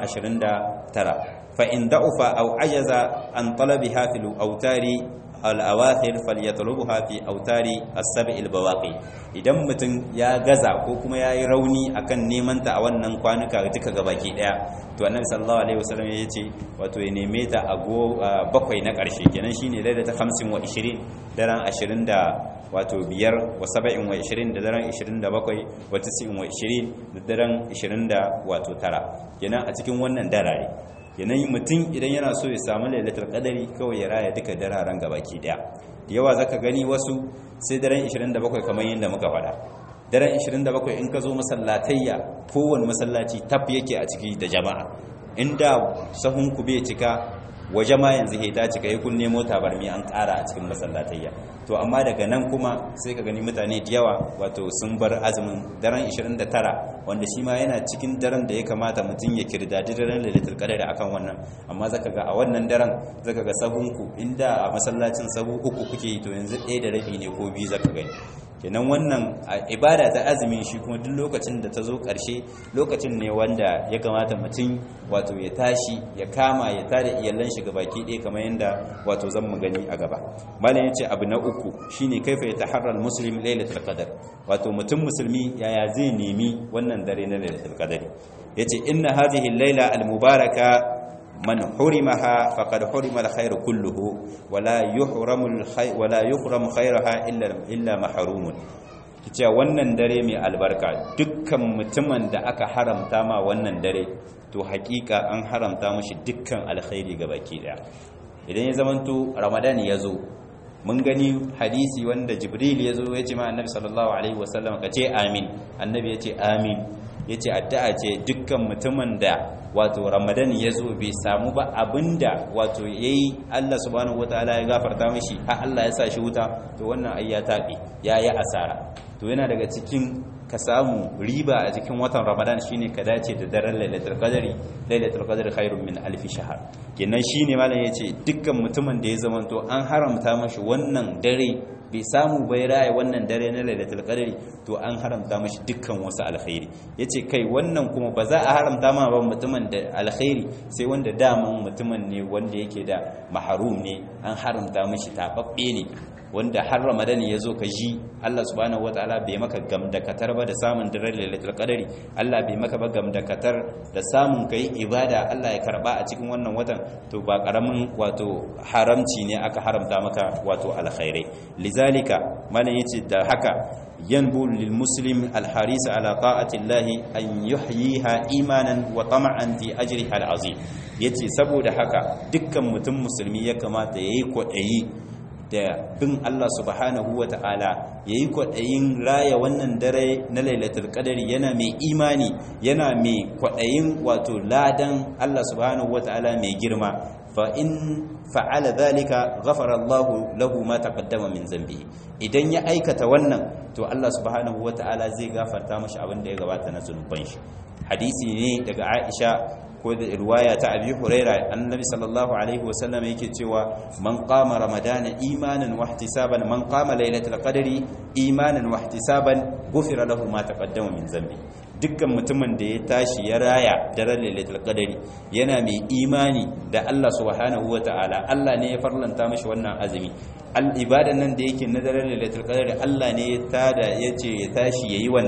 29 فإن ضعف أو عجز عن طلبها في الأوتار الأواخر فليطلبها في أوتار السبع البواقي idan mutum ya gaza ko kuma ya yi rauni akan neman ta a wannan kwanuka duka gabaki daya to annabi sallallahu alaihi wasallam ya ce wato ya neme ta a bakwai na karshe kenan shine laila ta 50 wa 20 daren 20 da wato biyar wa 70 wa 20 da daren 27 wa 90 wa 20 da daren 20 da wato tara kenan a cikin wannan darare yanayi mutum idan yana so ya samu lailatul qadari kawai ya raya duka dararen gabaki daya yawa zaka gani wasu sai daren 27 kamar yadda muka faɗa daren 27 in ka zo masallatayya kowane masallaci tab yake a ciki da jama'a inda sahun ku bai cika waje ma yanzu ta cika yi kun nemo tabarmi an ƙara a cikin masallatayya to amma daga nan kuma sai ka gani mutane da yawa wato sun bar azumin daren 29 wanda shi ma yana cikin daren da ya kamata mutum ya kirdadi daren lailatul qadar akan wannan amma zaka ga a wannan daren zaka ga sahunku inda a masallacin sahu uku kuke yi to yanzu ɗaya da rabi ne ko biyu zaka gani kenan wannan ibada ta azumin shi kuma duk lokacin da ta zo ƙarshe lokacin ne wanda ya kamata mutum wato ya tashi ya kama ya tada iyalan shi baki ɗaya kamar yadda wato zan mu gani a gaba malam yace abu na uku shine kaifa yataharra muslim lailatul qadar wato mutum musulmi yaya zai nemi wannan dare na lailatul qadar yace inna hadhihi al-laila al-mubaraka من حرمها فقد حرم الخير كله ولا يحرم الخير ولا يحرم خيرها الا الا محروم cewa wannan dare mai albarka dukkan mutumin da aka haramta ma wannan dare to hakika an haramta mashi dukkan alkhairi baki daya idan ya zamanto ramadan ya zo mun gani hadisi wanda jibril ya zo ya ce ma annabi sallallahu alaihi wasallam ka ce amin annabi ya ce amin ya ce addu'a ce dukkan mutumin da wato ramadan ya zo bai samu ba abinda wato ya yi allah subhanahu wataala ya gafarta mashi har allah ya sa shi wuta to wannan ai ya taɓe ya yi asara to yana daga cikin ka samu riba a cikin watan ramadan shine ka dace da daren lailatul qadari lailatul qadri khairun min alf shahr kenan shine malam yace dukkan mutumin da ya zamanto an haramta mashi wannan dare bai samu bai raya wannan dare na lailatul qadri to an haramta mashi dukkan wasu alkhairi yace kai wannan kuma ba za a haramta ma ba mutumin da alkhairi sai wanda daman mutumin ne wanda yake da mahrum ne an haramta mashi tababbe ne wanda har ramadan ya zo ka ji Allah subhanahu wataala bai maka gamdakatar ba da samun daren lailatul qadari Allah bai maka ba gamdakatar da samun kai ibada Allah ya karba a cikin wannan watan to ba karamin wato haramci ne aka haramta maka wato alkhairai lizalika malan yace da haka yanbu lil muslim al haris ala ta'ati Allah an yuhyiha imanan wa tama'an fi ajriha al azim yace saboda haka dukkan mutum musulmi ya kamata yayi kwadayi da bin Allah subhanahu wa ta'ala ya yi kwaɗayin raya wannan dare na lailatul ƙadari yana mai imani yana mai kwaɗayin wato ladan Allah subhanahu wa ta'ala mai girma fa in fa'ala zalika ghafara Allah lahu ma taqaddama min zambi idan ya aikata wannan to Allah subhanahu wa ta'ala zai gafarta mashi abin da ya gabata na zunuban shi hadisi ne daga Aisha ko da riwaya ta abi huraira annabi sallallahu alaihi wasallam yake cewa man qama ramadana imanan wa ihtisaban man qama lailatul qadri imanan wa ihtisaban ghufira lahu ma taqaddama min zambi dukkan mutumin da ya tashi ya raya daren lailatul qadri yana mai imani da Allah subhanahu wataala Allah ne ya farlanta mashi wannan azumi al ibadan nan da yake na daren lailatul qadri Allah ne ya tada yace ya tashi yayi wannan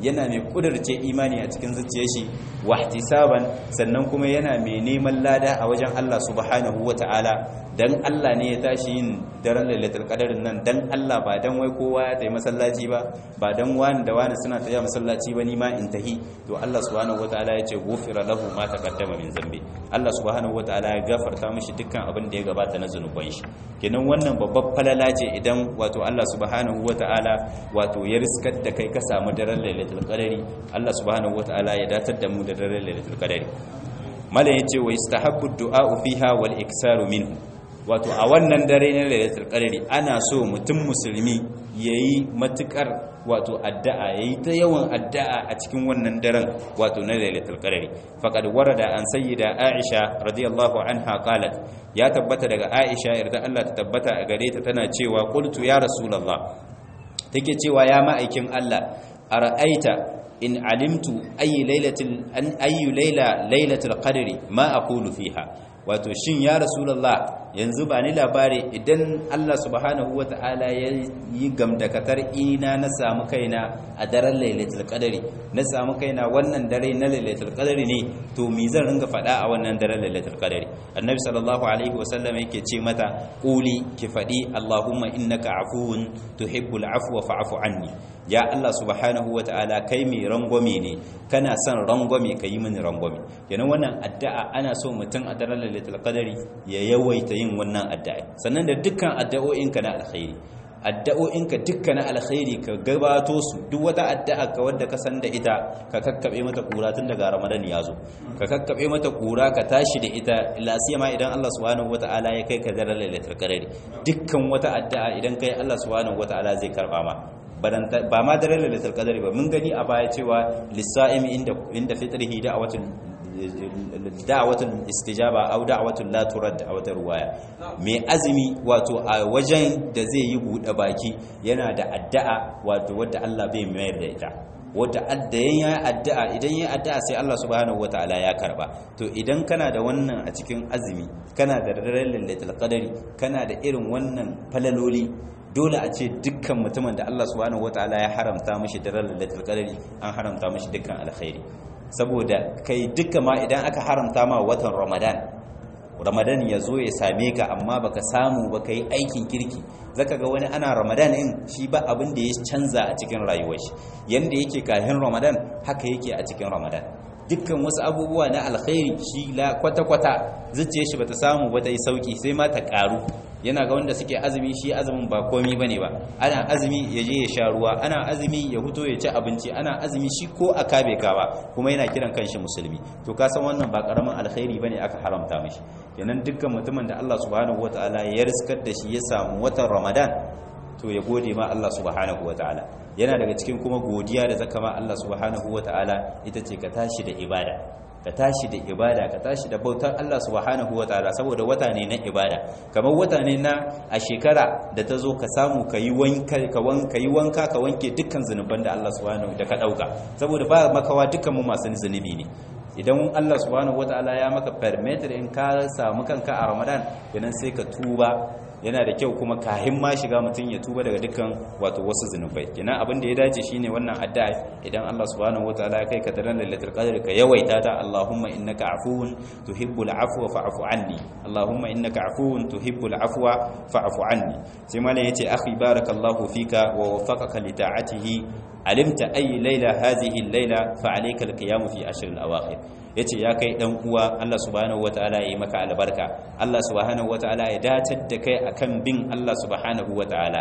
yana mai kudurce imani a cikin zuciyar shi wahtisaban sannan kuma yana mai neman lada a wajen Allah subhanahu wataala dan Allah ne ya tashi yin daren lailatul qadarin nan dan Allah ba dan wai kowa ya tayi masallaci ba ba dan wani da wani suna tayi masallaci ba ni ma in tahi to Allah subhanahu wataala ya ce gufira lahu ma taqaddama min zambi Allah subhanahu wataala ya gafarta mishi dukkan abin da ya gabata na zanuban shi kenan wannan babbar falala ce idan wato Allah subhanahu wataala wato ya riskar da kai ka samu daren lailatul qadari Allah subhanahu wataala ya datar da mu da daren lailatul qadari malam yace wa istahabbu du'a fiha wal iksaru minhu wato a wannan dare na lailatul qadari ana so mutum musulmi yayi matukar wato addu'a yayi ta yawan addu'a a cikin wannan daren wato na lailatul qadari faqad warada an sayyida aisha radiyallahu anha qalat ya tabbata daga aisha yarda Allah ta tabbata a gare ta tana cewa qultu ya rasulullah take cewa ya ma'aikin Allah ara'aita in alimtu ayi lailatul an ayu laila lailatul qadri ma aqulu fiha wato shin ya rasulullah yanzu ba ni labari idan Allah subhanahu wata'ala ya yi gamdakatar ina na samu kaina a daren lailatul qadari na samu kaina wannan dare na lailatul qadari ne to me zan ringa faɗa a wannan daren lailatul qadari annabi sallallahu alaihi wasallam yake ce mata quli ki faɗi allahumma innaka afuwun tuhibbul afwa fa'fu anni ya Allah subhanahu wata'ala kai mai rangwame ne kana son rangwame ka yi mini rangwame kenan wannan addu'a ana so mutum a daren lailatul qadari ya yawaita yin wannan addu'a sannan da dukkan addu'o'inka na alkhairi addu'o'inka dukkan na alkhairi ka gabato su duk wata addu'a ka wadda ka san da ita ka kakkabe mata kura tun daga ramadan ya zo ka kakkabe mata kura ka tashi da ita lasiyama idan Allah subhanahu wata'ala ya kai ka daren lailatul qadari dukkan wata addu'a idan kai Allah subhanahu wata'ala zai karba ma ba ma daren lailatul qadari ba mun gani a baya cewa lisa'imi inda inda fitrihi da'watul da'watul istijaba aw da'watul la turad a wata ruwaya mai azumi wato a wajen da zai yi bude baki yana da addu'a wato wadda Allah bai mayar da ita wadda addayan ya addu'a idan ya addu'a sai Allah subhanahu wataala ya karba to idan kana da wannan a cikin azumi kana da daren lailatul qadari kana da irin wannan falaloli dole a ce dukkan mutumin da Allah subhanahu wataala ya haramta mishi daren lailatul qadari an haramta mishi dukkan alkhairi saboda kai duka ma idan aka haramta ma watan Ramadan Ramadan ya zo ya same ka amma baka samu ba kai aikin kirki zaka ga wani ana Ramadan in shi ba abin da ya canza a cikin rayuwar shi yanda yake kafin Ramadan haka yake a cikin Ramadan dukkan wasu abubuwa na alkhairi shi la kwata-kwata zuciyar shi bata samu ba ta yi sauki sai ma ta karu yana ga wanda suke azumi shi azumin ba komi bane ba ana azumi ya je ya sha ruwa ana azumi ya huto ya ci abinci ana azumi shi ko a kabe kawa kuma yana kiran kanshi musulmi to ka san wannan ba karamin alkhairi bane aka haramta mishi kenan dukkan mutumin da Allah subhanahu wataala ya riskar da shi ya samu watan Ramadan to ya gode ma Allah subhanahu wataala yana daga cikin kuma godiya da zaka ma Allah subhanahu wataala ita ce ka tashi da ibada ka tashi da ibada ka tashi da bautar Allah subhanahu wataala saboda wata ne na ibada kamar wata ne na a shekara da ta zo ka samu ka yi wanka ka wanka yi wanka ka wanke dukkan zunuban da Allah subhanahu da ka dauka saboda ba makawa dukkan mu masu zunubi ne idan Allah subhanahu wataala ya maka permit in ka samu kanka a Ramadan kenan sai ka tuba yana da kyau kuma kahin ma shiga mutum ya tuba daga dukkan wato wasu zunubai kenan abin da ya dace shine wannan addu'a idan Allah subhanahu wataala ya kai ka daren lailatul qadr ka yawaita ta Allahumma innaka afuwun tuhibbul afwa fa'fu anni Allahumma innaka afuwun tuhibbul afwa fa'fu anni sai malam yace akhi barakallahu fika wa waffaqaka li ta'atihi alimta ayi laila hadhihi al-laila fa alayka al-qiyam fi ashr al-awakhir yace ya kai dan uwa Allah subhanahu wataala ya yi maka albarka Allah subhanahu wataala ya datar da kai akan bin Allah subhanahu wataala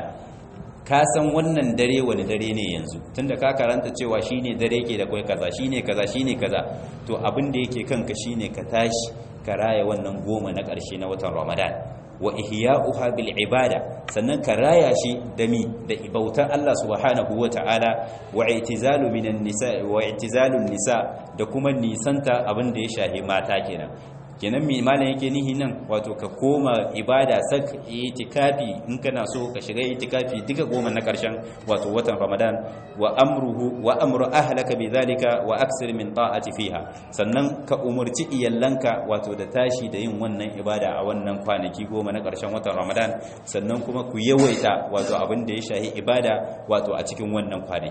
ka san wannan dare wani dare ne yanzu tunda ka karanta cewa shine dare ke da kai kaza shine kaza shine kaza to abin da yake kanka shine ka tashi ka raya wannan goma na ƙarshe na watan Ramadan wa ihya'uha bil ibada sannan ka raya shi da mi da bautar Allah subhanahu wata'ala wa i'tizalu minan nisa wa i'tizalun nisa da kuma nisanta abin da ya shahi mata kenan kenan mai malam yake nihi nan wato ka koma ibada sak itikafi in kana so ka shiga itikafi duka goma na karshen wato watan ramadan wa amruhu wa amru ahlaka bidhalika wa aksir min ta'ati fiha sannan ka umurci iyallanka wato da tashi da yin wannan ibada a wannan kwanaki goma na karshen watan ramadan sannan kuma ku yawaita wato abin da ya shahi ibada wato a cikin wannan kwanaki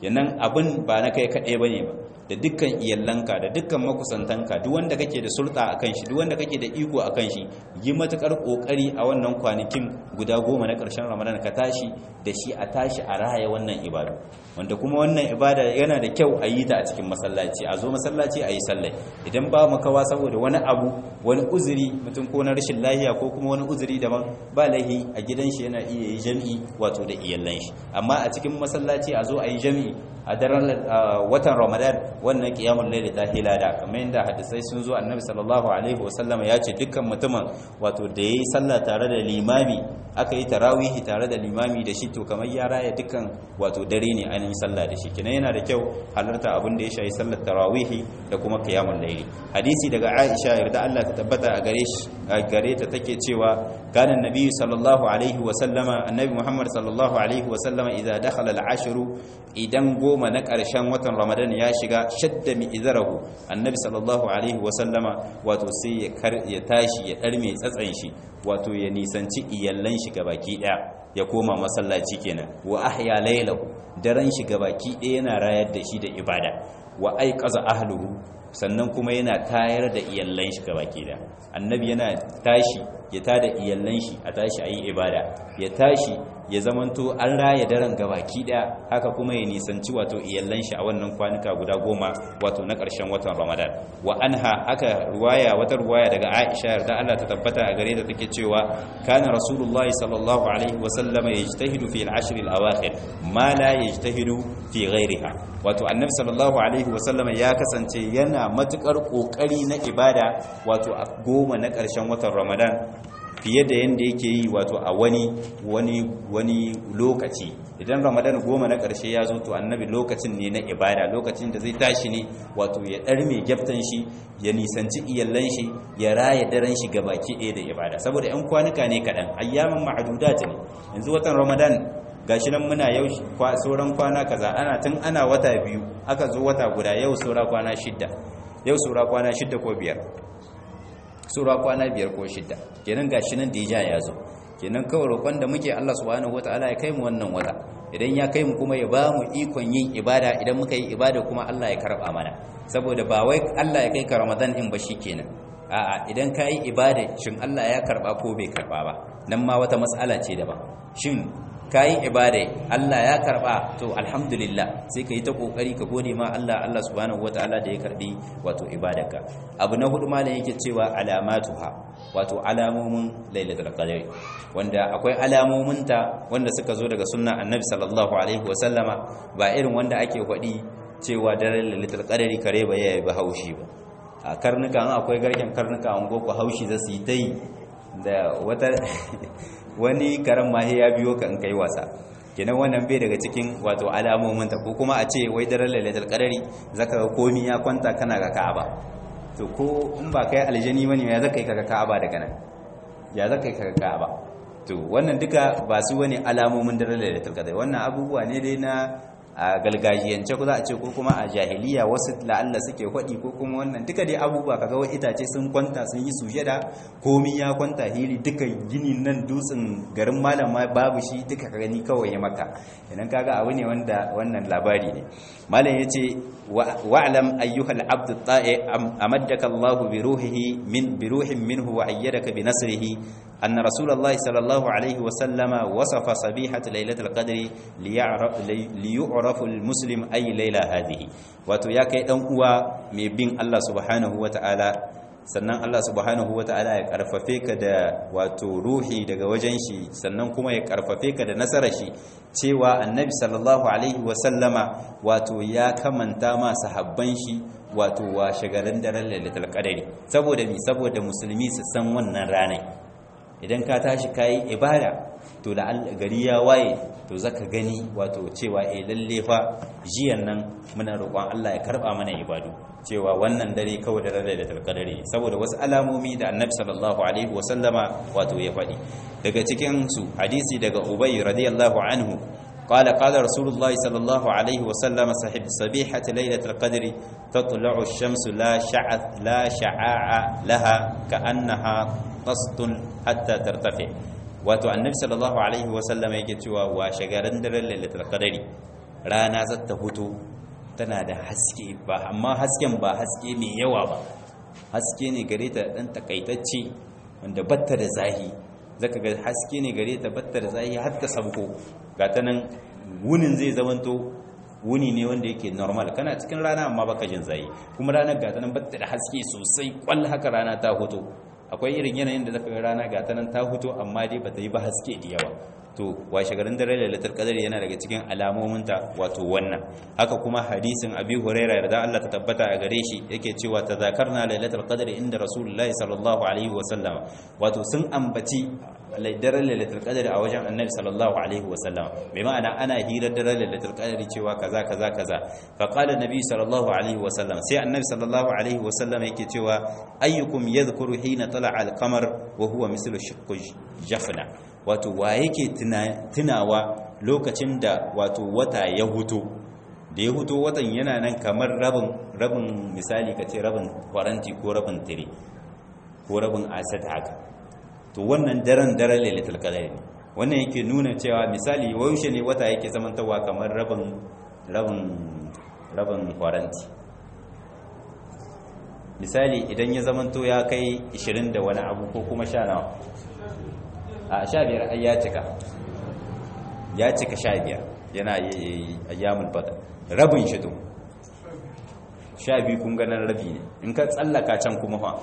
yanan abin ba na kai kaɗai bane ba da dukkan iyallanka da dukkan makusantanka duk wanda kake da sulta akan shi duk wanda kake da iko akan shi yi matukar kokari a wannan kwanakin guda goma na ƙarshen ramadan ka tashi da shi a tashi a raya wannan ibada wanda kuma wannan ibada yana da kyau a yi ta a cikin masallaci a zo masallaci a yi sallai idan ba makawa saboda wani abu wani uzuri mutum ko na rashin lahiya ko kuma wani uzuri daban ba lahi a gidan shi yana iya yi jami'i wato da iyallan shi amma a cikin masallaci a zo a yi jami'i a daren watan ramadan wannan qiyamul layl ta hilada kamar yadda hadisai sun zo annabi sallallahu alaihi wasallam ya ce dukkan mutumin wato da yayi sallah tare da limami aka yi tarawihi tare da limami da shi to kamar ya raya dukkan wato dare ne an yi sallah da shi kina yana da kyau halarta abin da ya shayi sallar tarawihi da kuma qiyamul layl hadisi daga Aisha yarda Allah ta tabbata a gare shi a gare ta take cewa kana annabi sallallahu alaihi wasallama annabi Muhammad sallallahu alaihi wasallama idza dakhala al-ashru idan goma na ƙarshen watan ramadan ya shiga shadda mi izarahu annabi sallallahu alaihi wasallama wato sai ya tashi ya ɗarme tsatsan shi wato ya nisanci iyallan shi gabaki ɗaya ya koma masallaci kenan wa ahya lailahu daren shi gabaki ɗaya yana rayar da shi da ibada wa aiqaza ahluhu sannan kuma yana tayar da iyallan shi gabaki ɗaya annabi yana tashi ya tada iyallan shi a tashi ayi ibada ya tashi ya zamanto an raya daren gabaki daya haka kuma ya nisanci wato iyallan shi a wannan kwanuka guda goma wato na ƙarshen watan ramadan wa anha haka ruwaya wata ruwaya daga aisha yarda Allah ta tabbata a gare ta take cewa kana rasulullahi sallallahu alaihi wa sallama yajtahidu fi al-ashr al-awakhir ma la yajtahidu fi ghayriha wato annabi sallallahu alaihi wa sallama ya kasance yana matukar kokari na ibada wato a goma na ƙarshen watan ramadan fiye da yadda yake yi wato a wani wani wani lokaci idan ramadan goma na ƙarshe ya zo to annabi lokacin ne na ibada lokacin da zai tashi ne wato ya ɗar mai gyaftan shi ya nisanci iyallan shi ya raya daren shi gabaki ɗaya da ibada saboda yan kwanuka ne kaɗan ayyaman ma'adudat ne yanzu watan ramadan gashi nan muna yau sauran kwana kaza ana tun ana wata biyu aka zo wata guda yau saura kwana shidda yau saura kwana shidda ko biyar sura kwana biyar ko shida kenan gashi nan dija ya zo kenan kawai roƙon da muke Allah subhanahu wataala ya kai mu wannan wata idan ya kai mu kuma ya ba mu ikon yin ibada idan muka yi ibada kuma Allah ya karba mana saboda ba wai Allah ya kai ka Ramadan din ba shikenan a'a idan ka yi ibada shin Allah ya karba ko bai karba ba nan ma wata mas'ala ce daban shin ka yi ibada Allah ya karba to alhamdulillah sai ka yi ta kokari ka gode ma Allah Allah subhanahu wataala da ya karbi wato ibadarka abu na hudu malam yake cewa alamatuha wato alamomin lailatul qadr wanda akwai alamominta wanda suka zo daga sunna annabi sallallahu alaihi wasallama ba irin wanda ake faɗi cewa daren lailatul qadr kare ba yayi ba haushi ba a karnuka an akwai garken karnuka an goko haushi za su yi ta yi da wata wani karen mahi ya biyo ka in kai wasa kenan wannan bai daga cikin wato alamomin ta ko kuma a ce wai daren lailatul qadari zaka ga komi ya kwanta kana ga Ka'aba to ko in ba kai aljani bane ya zaka yi kaga Ka'aba daga nan ya zaka yi kaga Ka'aba to wannan duka ba su wani alamomin daren lailatul qadari wannan abubuwa ne dai na a galgajiyance ko za a ce ko kuma a jahiliya wasu la'alla suke hwaɗi ko kuma wannan duka dai abubuwa kaga wai itace sun kwanta sun yi sujada komi ya kwanta hili duka gini nan dutsen garin malam ma babu shi duka ka gani kawai ya maka idan kaga abu ne wanda wannan labari ne malam yace wa'lam ayyuhal abd ta'i amaddaka Allah bi ruhihi min bi ruhin minhu wa ayyadaka bi nasrihi أن رسول الله صلى الله عليه وسلم وصف صبيحة ليلة القدر ليعرف, ليعرف المسلم أي ليلة هذه وتياك أنقوى من الله سبحانه وتعالى sannan Allah subhanahu wata'ala ya karfafe ka da wato ruhi daga wajen shi sannan kuma ya karfafe ka da nasarar shi cewa annabi sallallahu alaihi wasallama wato ya kamanta ma sahabban shi wato wa shagalan daren lailatul qadari saboda mi saboda musulmi su san wannan ranar idan ka tashi kayi ibada to da gari ya waye to zaka gani wato cewa eh lalle fa jiyan nan muna roƙon Allah ya karba mana ibadu cewa wannan dare kawai da lailatul qadari saboda wasu alamomi da annabi sallallahu alaihi wasallama wato ya faɗi daga cikin su hadisi daga ubay radiyallahu anhu قال قال رسول الله صلى الله عليه وسلم صاحب صبيحة ليلة القدر تطلع الشمس لا شعث لا شعاع لها كأنها قسط حتى ترتفع wato annabi sallallahu alaihi wasallam yake cewa wa shagaran daren lailatul qadari rana za ta hutu tana da haske ba amma hasken ba haske mai yawa ba haske ne gare ta dan takaitacce wanda batta da zahi zaka ga haske ne gare ta batta da zahi har ta sabko ga ta nan wunin zai zamanto wuni ne wanda yake normal kana cikin rana amma baka jin zahi kuma ranar ga ta nan batta da haske sosai kwal haka rana ta hutu akwai irin yanayin da zaka ga rana ga ta nan ta hutu amma dai bata yi ba haske da yawa to washe garin dare lailatul qadr yana daga cikin alamominta wato wannan haka kuma hadisin abi huraira da Allah ta tabbata a gare shi yake cewa tazakarna lailatul qadr inda rasulullahi sallallahu alaihi wasallam wato sun ambaci daren lailatul qadr a wajen annabi sallallahu alaihi wasallam bai ma'ana ana hirar daren lailatul qadr cewa kaza kaza kaza fa qala nabi sallallahu alaihi wasallam sai annabi sallallahu alaihi wasallam yake cewa ayyukum yadhkuru hina tala'a al-qamar wa huwa mislu shiqqi jafna wato wa yake tunawa lokacin da wato wata ya huto da ya huto watan yana nan kamar rabin rabin misali ka ce rabin faranti ko rabin tire ko rabin asad haka to wannan daren daren lailatul qadr ne wannan yake nuna cewa misali waushe ne wata yake zamantawa kamar rabin rabin rabin faranti misali idan ya zamanto ya kai 20 da wani abu ko kuma sha nawa a sha biyar ai ya cika ya cika sha biyar yana ayyamul badar rabin shi to sha biyu kun ganin rabi ne in ka tsallaka can kuma fa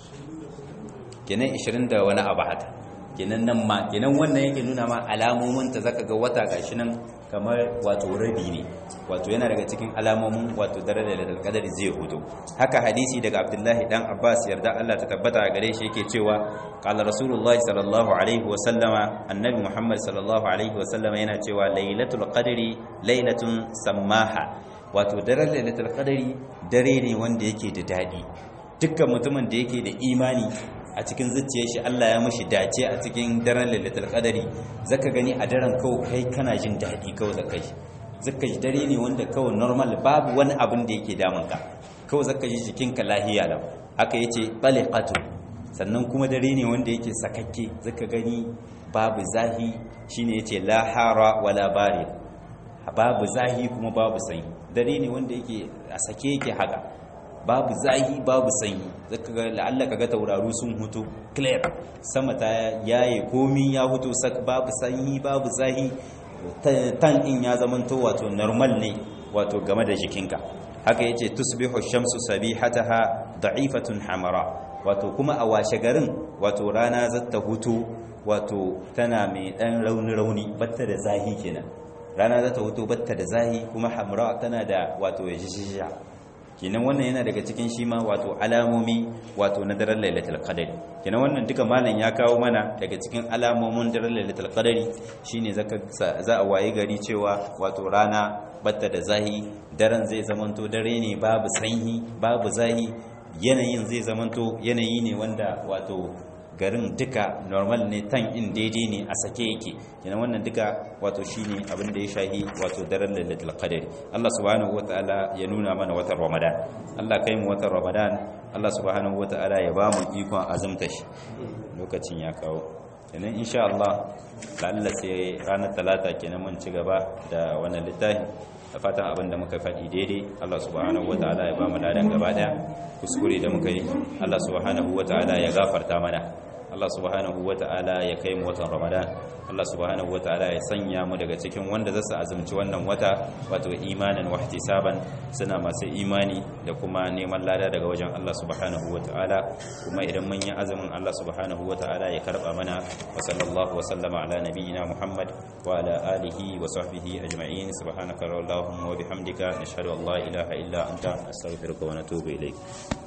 kenan 20 da wani abu hata kenan nan ma kenan wannan yake nuna ma alamomin ta zaka ga wata gashi nan kamar wato rabi ne wato yana daga cikin alamomin wato darajar da kadari zai hudu haka hadisi daga abdullahi dan abbas yarda Allah ta tabbata a gare shi yake cewa qala rasulullahi sallallahu alaihi wa sallama annabi muhammad sallallahu alaihi wa sallama yana cewa lailatul qadri lailatun sammaha wato daren lailatul qadri dare ne wanda yake da dadi dukkan mutumin da yake da imani a cikin zuciyar shi Allah ya mushi dace a cikin daren lailatul qadari zaka gani a daren kawai kai kana jin dadi kawai zaka ji zaka ji dare ne wanda kawai normal babu wani abin da yake damun ka kawai zaka ji jikinka lahiya lau haka yace taliqatu sannan kuma dare ne wanda yake sakakke zaka gani babu zahi shine yace la hara wala barid babu zahi kuma babu sanyi dare ne wanda yake a sake yake haka babu zahi babu sanyi zaka ga la'alla kaga tauraru sun hutu clear sama ta yaye komi ya hutu sak babu sanyi babu zahi tan in ya zamanto wato normal ne wato game da jikinka haka yace tusbihu shamsu sabihataha da'ifatun hamara wato kuma a washe garin wato rana zata hutu wato tana mai dan rauni rauni batta da zahi kenan rana zata hutu batta da zahi kuma hamra tana da wato yajishisha kenan wannan yana daga cikin shi ma wato alamomi wato na daren lailatul qadari kenan wannan duka malam ya kawo mana daga cikin alamomin daren lailatul qadari shine zaka za a waye gari cewa wato rana batta da zahi daren zai zamanto dare ne babu sanyi babu zahi yanayin zai zamanto yanayi ne wanda wato garin duka normal ne tan in daidai ne a sake yake kenan wannan duka wato shine abin da ya shahi wato daren lailatul qadr Allah subhanahu wataala ya nuna mana watan Ramadan Allah kai mu watan Ramadan Allah subhanahu wataala ya ba mu ikon azumta shi lokacin ya kawo kenan insha Allah lalla sai ranar talata kenan mun ci gaba da wannan littafi da fatan abin da muka faɗi daidai Allah subhanahu wataala ya ba mu ladan gaba daya kuskure da muka yi Allah subhanahu wataala ya gafarta mana Allah subhanahu wata'ala ya kai mu watan Ramadan Allah subhanahu wata'ala ya sanya mu daga cikin wanda zasu azumci wannan wata wato imanin wa ihtisaban suna masu imani da kuma neman lada daga wajen Allah subhanahu wata'ala kuma idan mun yi azumin Allah subhanahu wata'ala ya karba mana wa sallallahu wa sallama ala nabiyyina Muhammad wa ala alihi wa sahbihi ajma'in subhanaka allahumma wa bihamdika nashhadu an la ilaha illa anta astaghfiruka wa natubu ilayk